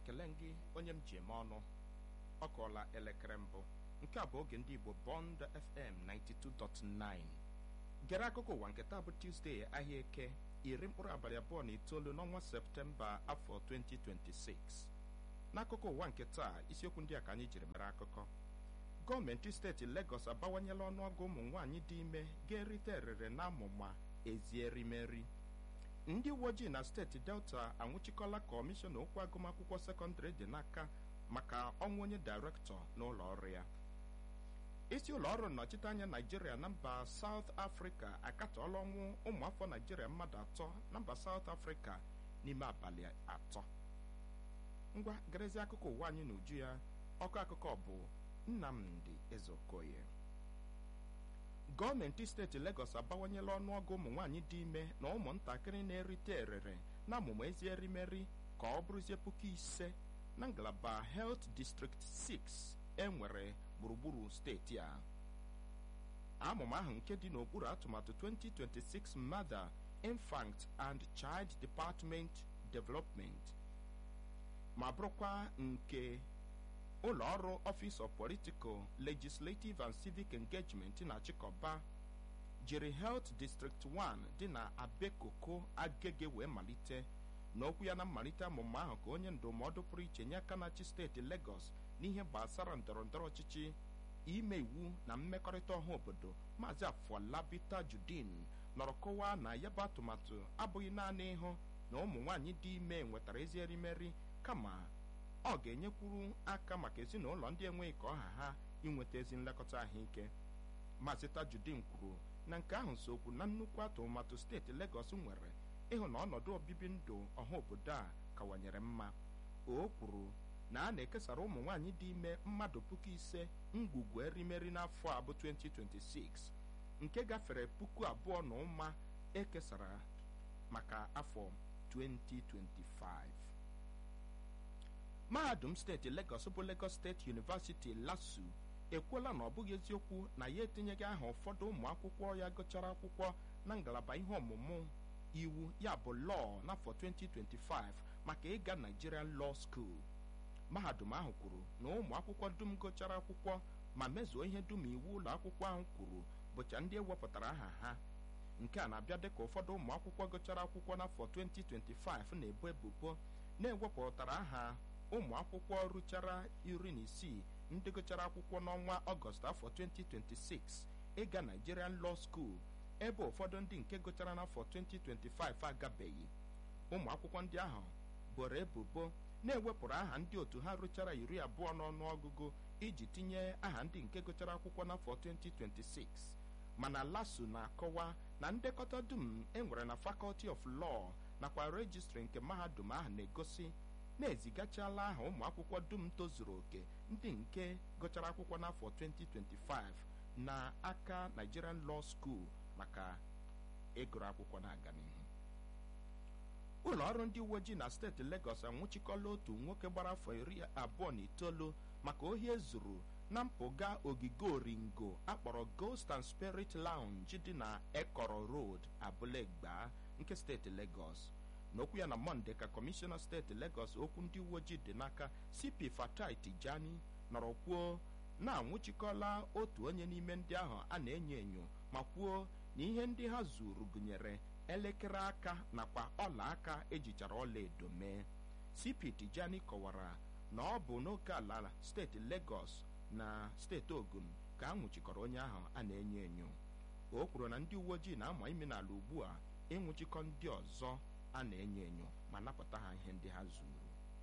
ekele gị onye m ji eme ọnụ ọ kụọla elekere mbụ nke a bụ oge ndị igbo bond fm 92.9 gere akụkọ ụwa nke taa bụ tuzdee ahịa eke iri mkpụrụ abalị abụọ na itoolu n'ọnwa septemba afọ 2026 n'akụkọ ụwa nke taa isiokwu ndị a ka anyị jiri mere akụkọ gọọmenti steeti legọs abawanyela ọnụọgụ ụmụ nwaanyị dị ime ga-erite erere na amụma ezierimeri ndị uwe ojii na steeti delta anwụchikọla kọmishọna okwu agụmakwụkwọ sekọndịrị dị n'aka maka ọnwụ onye dairektọ n'ụlọ ọrụ ya isi ụlọ ọrụ nnọchiteanya naijiria na mba saut afrịka akatọọla ọnwụ ụmụafọ naijiria mmadụ atọ na mba saut afrịka n'ime abalị atọ ngwa garezi akụkọ ụwa anyị n'uju ya ọkụ akụkọ bụ nnamdi ezeokoye gọọmenti steeti legọs abawanyela ọnụọgụ ụmụ nwaanyị dị ime na ụmụntakịrị na-erite erere na amụma ezi erimeri ka ọ bụrụzie puku ise na ngalaba helt district 6 enwere gburugburu steeti a amụma ahụ nke dị n'okpuru atụmatụ 2026 mother infant and child department development ma bụrụkwa nke ụlọ ọrụ office of political legislative and civic engagement na chịkọba jiri health district 1 dị na abekoko agege wee malite n'okwu ya na mmalite amụma ahụ ka onye ndụmọdụ pụrụ iche nye aka na-achị steeti Lagos n'ihe gbasara ndọrọndọrọ ọchịchị ime iwu na mmekọrịta ọha obodo maazị Afọlabi Tajudeen nọrọ kọwaa na ya bụ atụmatụ abụghị naanị ịhụ na ụmụ nwaanyị dị ime nwetara ezi erimeri kama ọ ga-enyekwuru aka maka ezinụlọ ndị enweghị ka ọha ha inweta ezi nlekọta ahụike maazị Tajudeen kwuru na nke ahụ so okwu na nnukwu atụmatụ steeti Lagos nwere ịhụ na ọnọdụ obibi ndụ ọha obodo a kawanyere mma o kwuru na a na-ekesara ụmụ nwaanyị dị ime mmadụ puku ise ngwugwu erimeri n'afọ a bụ 2026 nke gafere puku abụọ na ụma ekesara maka afọ 2025 mahadum steeti Lagos bụ Lagos State University LASU ekwuola na ọ bụghị eziokwu na ya etinyeghị aha ụfọdụ ụmụ akwụkwọ ya gụchara akwụkwọ na ngalaba ihe ọmụmụ iwu ya bụ lọọ n'afọ 2025 maka ịga Nigerian Law School mahadum ahụ kwuru na ụmụ akwụkwọ dum gụchara akwụkwọ ma mezuo ihe dum iwu ụlọ akwụkwọ ahụ kwuru bụcha ndị ewepụtara aha ha nke a na-abịa dịka ụfọdụ ụmụ akwụkwọ gụchara akwụkwọ n'afọ 2025 na-ebo ebubo na-ewepụtara aha ụmụ akwụkwọ rụchara iri na isii ndị gụchara akwụkwọ n'ọnwa ọgọst afọ 2026 ịga Nigerian Law School ebe ụfọdụ ndị nke gụchara n'afọ 2025 agabeghị ụmụ akwụkwọ ndị ahụ boro ebubo na-ewepụrụ aha ndị otu ha rụchara iri abụọ n'ọnụọgụgụ iji tinye aha ndị nke gụchara akwụkwọ n'afọ 2026 mana LASU na-akọwa na ndekọta dum enwere na Faculty of Law nakwa rejistri nke mahadum ahụ na-egosi na-ezigachala aha ụmụ akwụkwọ dum tozuru oke ndị nke gụchara akwụkwọ n'afọ 2025 na aka Nigerian Law School maka ịgụrụ akwụkwọ na-aga n'ihu ụlọ ọrụ ndị uwe ojii na steeti Lagos anwụchikọla otu nwoke gbara afọ iri abụọ na itoolu maka ohi ezuru na mpụga ogige oringo akpọrọ Ghost and Spirit Lounge dị na Ekọrọ Road Abulegba nke steeti Lagos n'okwu ya na Mọnde ka kọmishọna steeti Lagos okwu ndị uwe ojii dị n'aka CP Fatai Tijani nọrọ kwuo na-anwụchikọla otu onye n'ime ndị ahụ a na-enyo enyo ma kwuo na ihe ndị ha zuru gụnyere elekere aka nakwa ọla aka ejichara ọla edo mee CP Tijani kọwara na ọ bụ n'oke ala steeti Lagos na steeti Ogun ka a nwụchikọrọ onye ahụ a na-enyo enyo o kwuru na ndị uwe ojii na-ama ime n'ala ugbu a ịnwụchikọ ndị ọzọ a na-enyo enyo ma napụta ha ihe ndị ha zuru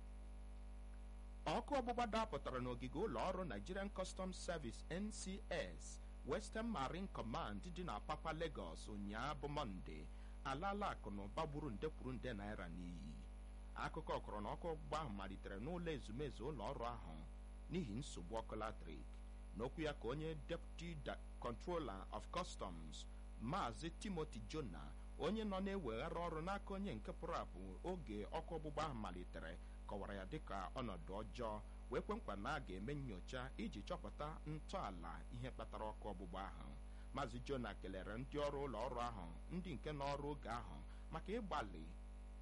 ọkụ ọgbụgba dapụtara n'ogige ụlọ ọrụ Nigerian Customs Service NCS Western Marine Command dị na Apapa Lagos ụnyaahụ bụ Mọnde alaala akụ na ụba gburu nde kwuru nde naira n'iyi akụkọ kọrọ na ọkụ ọgbụgba ahụ malitere n'ụlọ ezumezu ụlọ ọrụ ahụ n'ihi nsogbu ọkụ latrik n'okwu ya ka onye Deputy Controller of Customs Maazị Timothy Jona onye nọ na-eweghara ọrụ n'aka onye nke pụrụ apụ oge ọkụ ọgbụgba ahụ malitere kọwara ya dịka ọnọdụ ọjọọ wee kwe nkwa na a ga-eme nyocha iji chọpụta ntọala ihe kpatara ọkụ ọgbụgba ahụ maazị jona kelere ndị ọrụ ụlọ ọrụ ahụ ndị nke n'ọrụ oge ahụ maka ịgbalị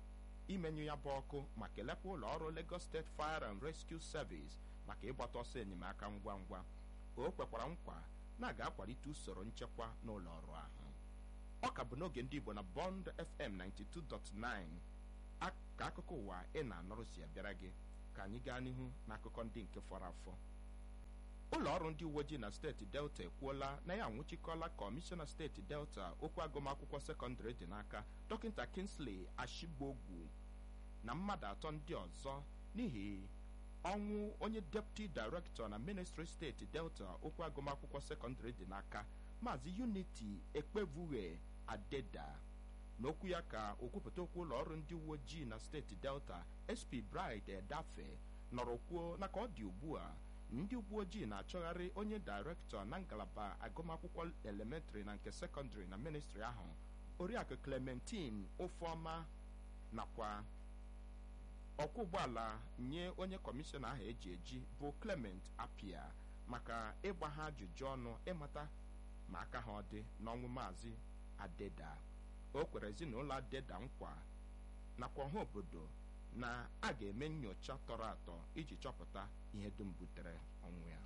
imenyụ ya bụ ọkụ ma kelekwa ụlọ ọrụ Lagos State Fire and Rescue Service maka ịgbata ọsọ enyemaka ngwa ngwa o kwekwara nkwa na a ga-akwalite usoro nchekwa n'ụlọ ọrụ ahụ ọ ka bụ n'oge ndị Igbo na Bond FM 92.9 ka akụkọ ụwa ị na-anọrụ si abịara gị ka anyị gaa n'ihu n'akụkọ ndị nke fọrọ afọ ụlọ ọrụ ndị uwe ojii na steeti delta ekwuola na ya anwụchikọla kọmishọna steeti delta okwu agụmakwụkwọ sekọndịrị dị n'aka dọkịta Kingsley Ashibogwu na mmadụ atọ ndị ọzọ n'ihi ọnwụ onye deputi director na ministry steeti delta okwu agụmakwụkwọ sekọndịrị dị n'aka maazị unity ekpevughe adeda n'okwu ya ka okwupụta okwu ụlọ ọrụ ndị uwe ojii na steeti delta sp bride edafe nọrọ kwuo na ka ọ dị ugbu a ndị uwe ojii na-achọgharị onye dairektọ na ngalaba agụmakwụkwọ elementrị na nke sekọndịrị na ministri ahụ oriakụ clementine ofeọma nakwa ọkwọ ụgbọala nye onye kọmishọna ahụ eji eji bụ clement apia maka ịgba ha ajụjụ ọnụ ịmata ma aka ha ọ dị n'ọnwụ maazị adeda o kwere ezinụlọ adeda nkwa nakwa ọha obodo na a ga-eme nyocha tọrọ atọ iji chọpụta ihe dum butere ọnwụ ya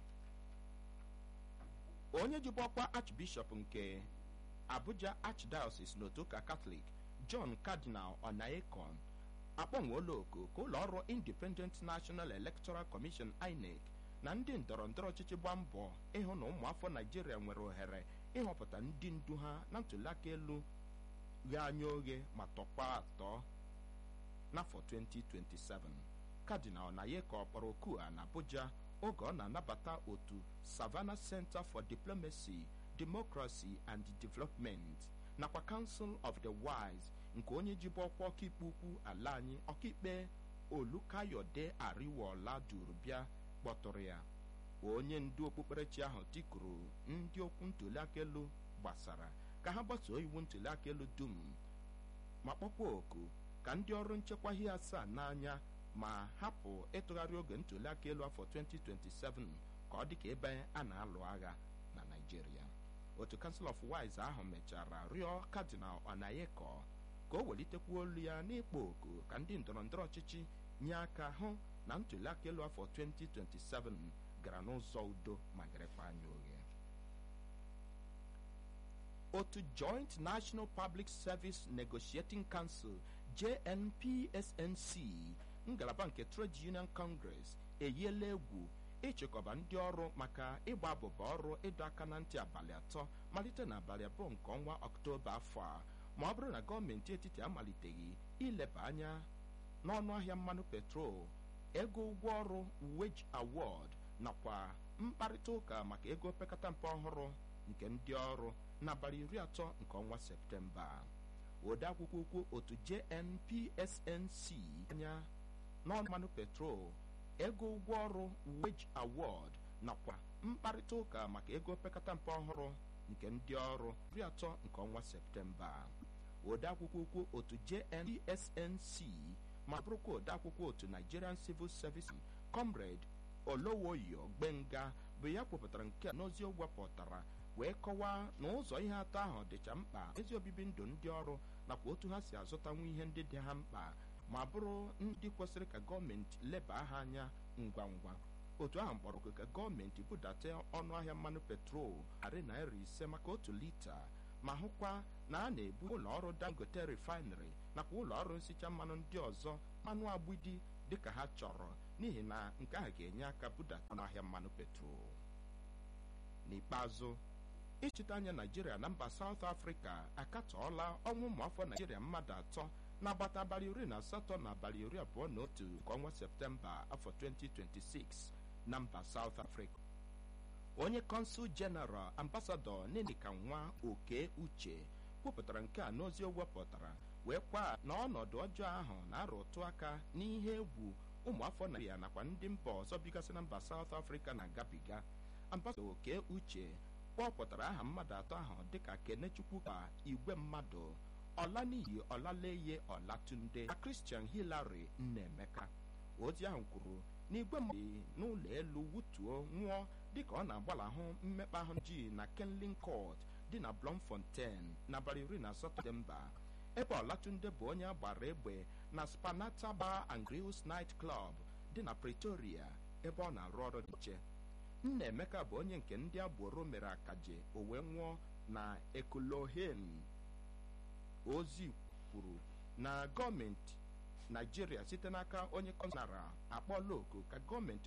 onye jibu ọkwa archbishop nke abuja archdiocese n'otu ụka katọlik john cardinal onaekon akpọnwụola oku ka ụlọ ọrụ independent national electoral commission inec na ndị ndọrọ ndọrọ ọchịchị gbaa mbọ ịhụ na ụmụafọ naijiria nwere ohere ịhọpụta ndị ndu ha na ntụliaka elu ghe anya oghe ma tọkwa atọ n'afọ 2027 kadinal nayeka kpọrọ oku a na abuja oge ọ na-anabata otu savannah center for diplomacy democracy and development nakwa council of the wise nke onye jibu ọkwa ọkaikpe ukwu ala anyị ọkaikpe olukayode ariwola duru bịa kpọtụrụ ya onye ndu okpukperechi ahụ tikuru ndị okwu ntụliaka elu gbasara ka ha gbasoo iwu ntụliaka elu dum ma kpọkwa oku ka ndị ọrụ nchekwa ihe asaa n'anya ma hapụ ịtụgharị oge ntụliaka elu afọ 2027 ka ọ dị ka ebe a na-alụ agha na Naịjirịa otu Council of Wise ahụ mechara rịọ Cardinal Onayeko ka o welitekwa olu ya n'ịkpọ oku ka ndị ndọrọndọrọ ọchịchị nye aka hụ na ntụliaka elu afọ 2027 gara n'ụzọ udo ma garekwa anya oghe otu Joint National Public Service Negotiating Council JNPSNC ngalaba nke Trade Union Congress eyiela egwu ịchịkọba ndị ọrụ maka ịgba abụba ọrụ ịdọ aka na ntị abalị atọ malite n'abalị abụọ nke ọnwa ọktoba afọ a ma ọ bụrụ na gọọmenti etiti amaliteghị ileba anya n'ọnụ ahịa mmanụ petrol ego ụgwọ ọrụ wage award nakwa mkparịta ụka maka ego opekata mpe ọhụrụ nke ndị ọrụ n'abalị iri atọ nke ọnwa septemba ode akwụkwọ ukwu otu JNPSNC anya n'ọnụ mmanụ petrol ego ụgwọ ọrụ wage award nakwa mkparịta ụka maka ego opekata mpe ọhụrụ nke ndị ọrụ iri atọ nke ọnwa septemba ode akwụkwọ ukwu otu JNPSNC ma bụrụkwa ode akwụkwọ otu Nigerian Civil Service Comrade Olowoyo Gbenga bụ ya kwupụtara nke a n'ozi o wepụtara wee kọwaa na ụzọ ihe atọ ahụ dịcha mkpa ezi obibi ndụ ndị ọrụ nakwa otu ha si azụtanwu ihe ndị dị ha mkpa ma bụrụ ndị kwesịrị ka gọọmenti leba ha anya ngwa ngwa otu ahụ mkpọrọ ka gọọmenti budata ọnụ ahịa mmanụ petrol narị naira ise maka otu lita ma hụkwa na a na-ebu ụlọ ọrụ dangote refinery nakwa ụlọ ọrụ nsicha mmanụ ndị ọzọ mmanụ agbidi dịka ha chọrọ n'ihi na nke ahụ ga-enye aka budata ọnụ ahịa mmanụ petrol n'ikpeazụ ịchịta anya naijiria na mba saụt afrịka akatọọla ọnwụ ụmụafọ naijiria mmadụ atọ n'agbata abalị iri na asatọ na abalị iri abụọ na otu nke ọnwa septemba afọ 2026 na mba saụt afrịka onye kọnsul jeneral ambasadọ nenika nwa oke uche kwupụtara nke a n'ozi o wepụtara wee kwa na ọnọdụ ọjọọ ahụ na-arụ ụtụ aka n'ihe egwu ụmụafọ naijiria nakwa ndị mba ọzọ bigasị na mba saụt afrịka na-agabiga ambasadọ oke uche kpọpụtara aha mmadụ atọ ahụ dịka kenechukwu ka igwe mmadụ ọlaniyi ọlaleye ọlatunde na christian hilary nnaemeka ozi ahụ kwuru na igwe mmadụ n'ụlọ elu wutuo nwụọ dịka ọ na-agbalahụ mmekpa ahụ ji na kenlin court dị na blomfontein n'abalị iri na asatọ septemba ebe ọlatunde bụ onye agbara egbe na spanata bar and grills night club dị na pretoria ebe ọ na-arụ ọrụ dị iche nnaemeka bụ onye nke ndị agboro mere akaje o wee nwụọ na ekulohen ozi kwuru na gọọmenti naijiria site n'aka onye kọnara akpọla oku ka gọọmenti